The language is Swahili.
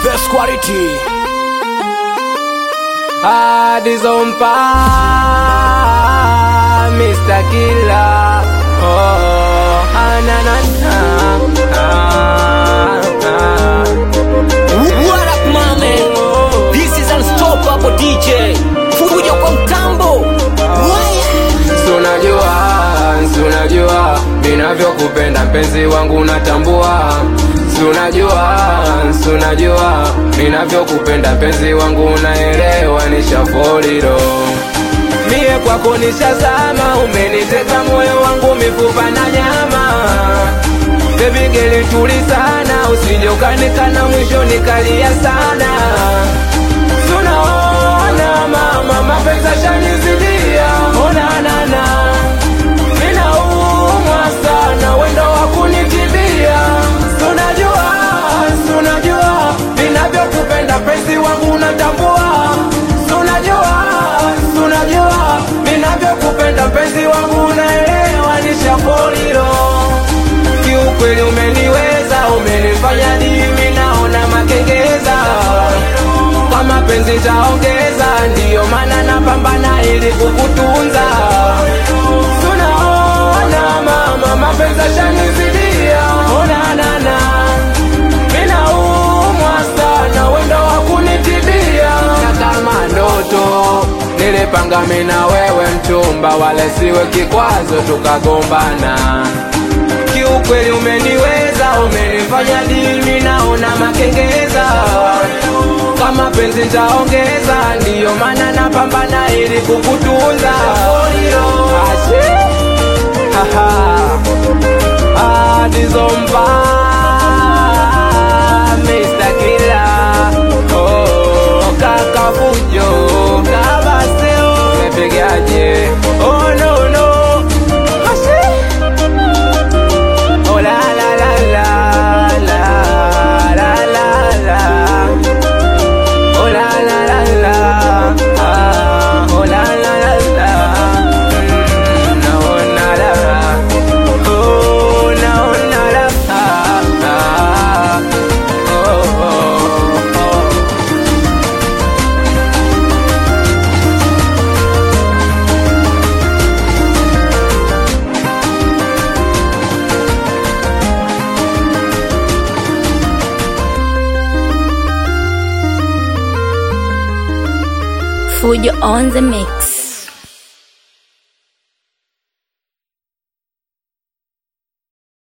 best quality. Adizompa Mr. Killer Oh, ananana ah, ah. What up, my man? This is unstoppable DJ. Fujo kwa mtambo. Sunajua, sunajua ninavyokupenda mpenzi wangu unatambua Sunajua, sunajua ninavyokupenda mpenzi wangu unaelewa nishafoliro Mie kwako nishazama, umeniteka moyo wangu mifupa na nyama Baby girl tuli sana, usije ukanikana mwisho nikalia sana Tunaona mama mapenzi yashanizidia, ona nana Ninaumwa sana, wendo wa kunitibia Tunajua, tunajua Ninavyokupenda penzi wangu unatambua Tunajua, tunajua Ninavyokupenda penzi wangu unaelewa Nishafolilo Kiukweli umeniweza, umenifanya dimi naona makengeza Kwa mapenzi taongeza, ndiyo maana napambana ili kukutunza Tunaona mama, mapenzi yashanizidia, ona nana Ninaumwa sana, wendo wa kunitibia Na kama ndoto nilipanga mimi na wewe mchumba, wale siwe kikwazo tukagombana kiukweli umeniweza, umenifanya dimi naona makengeza. Kama penzi nitaongeza, ndiyo maana napambana ili kukutunza. Ashe. Haha. Adizomba Mr. Killer Oh, kaka fujo Kabaseo Mepigaje Oh no no Ashe Oh la la la la la la la la Oh la la la la ah, Oh la la la la Mm, na oh na la Oh na oh na la ah, ah, Oh oh oh Fujo on the mix.